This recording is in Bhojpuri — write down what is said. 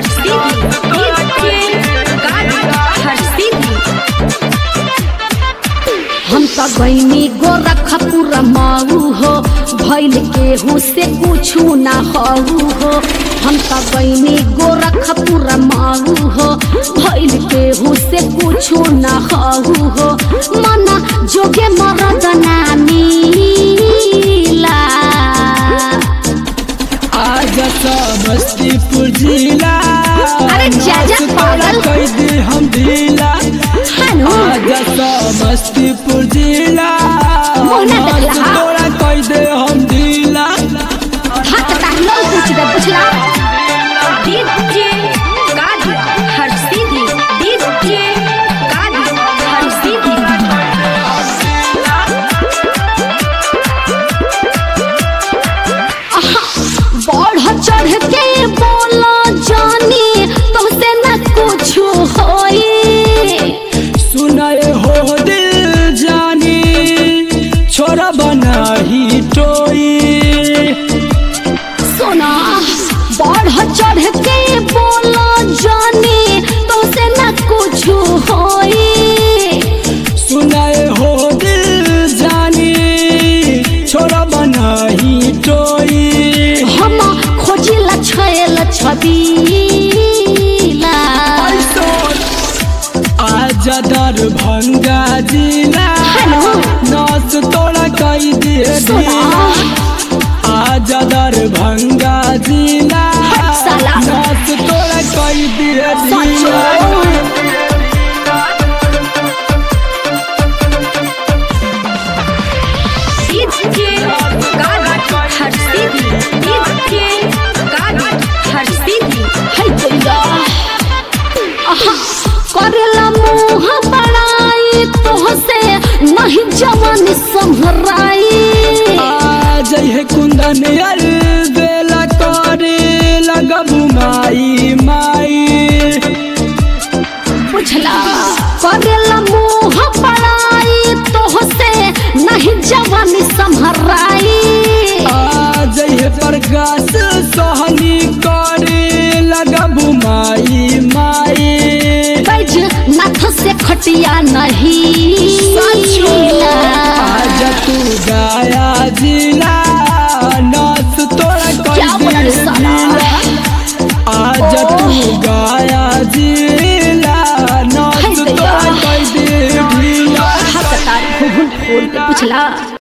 हम तो गईनी गोरखपुर माऊ हो भैल केहू से कुछू ना हऊ हो हम तो गईनी गोरखपुर माऊ हो भैल केहू से कुछू ना हऊ हो मना जोगे मरद ना मिला आज समस्तीपुर जिला अरे जा जा पागल। कह दे हम ढीला हानो आज समस्तीपुर जिला मोहना देखला, हाँ। तोरा कह दे हम ढीला हाथ ताकलो पूछ दे पूछला डीजे गाड़ी हर सीधी डीजे गाड़ी हर सीधी बढ़ चढ़ के बोला जानी तुमसे न कुछ होई सुनाए हो दिल जानी छोरा बना ही टोई सुना बढ़ चढ़ के बोला जानी तुमसे न कुछ होई सुनाए हो दिल जानी छोरा बना ही टोई हम खोजिला छैल छबीला आज दरभंगा जिला हेलो। नाच तोड़ा कई दे सुना आज दरभंगा जिला हट साला। नाच तोड़ा कई दे सच डीजे गाड़ी हर सीधी डीजे गाड़ी हर सीधी है गैया आहा करेला मुंह बड़ाई तोहसे नहीं जवान संभराई आज है कुंदन यार बेला करे लगबू माई माई बुझला करेला मुंह बड़ाई तोहसे नहीं जवान संभराई आज है प्रकाश सहनी करे लगबू माई माई बैज नाथ से खटिया नहीं आज तू गाया जिला नाच तोड़ा क्या बोला रे कर साला? आज तू गाया जिला नाच है भैया। तोड़ा कर दे ढीला हाथ तार घुघुन खोल के पुछला